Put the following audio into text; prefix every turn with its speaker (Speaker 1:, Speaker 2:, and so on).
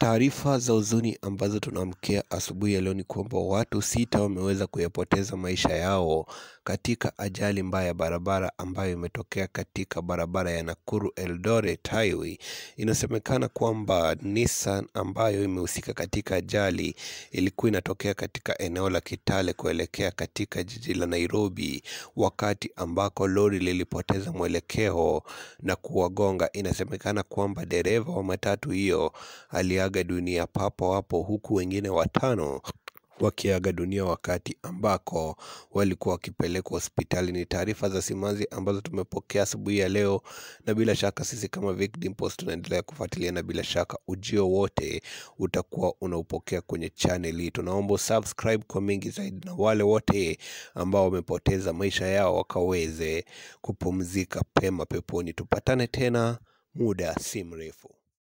Speaker 1: Taarifa za huzuni ambazo tunaamkia asubuhi ya leo ni kwamba watu sita wameweza kuyapoteza maisha yao katika ajali mbaya ya barabara ambayo imetokea katika barabara ya Nakuru Eldoret Highway. Inasemekana kwamba Nissan ambayo imehusika katika ajali ilikuwa inatokea katika eneo la Kitale kuelekea katika jiji la Nairobi, wakati ambako lori lilipoteza mwelekeo na kuwagonga. Inasemekana kwamba dereva wa matatu hiyo aliaga dunia papo hapo, huku wengine watano wakiaga dunia wakati ambako walikuwa wakipelekwa hospitali. Ni taarifa za simanzi ambazo tumepokea asubuhi ya leo, na bila shaka sisi kama Vic Dimples tunaendelea kufuatilia, na bila shaka ujio wote utakuwa unaupokea kwenye channel hii. Tunaomba subscribe kwa mengi zaidi, na wale wote ambao wamepoteza maisha yao wakaweze kupumzika pema peponi. Tupatane tena muda si mrefu.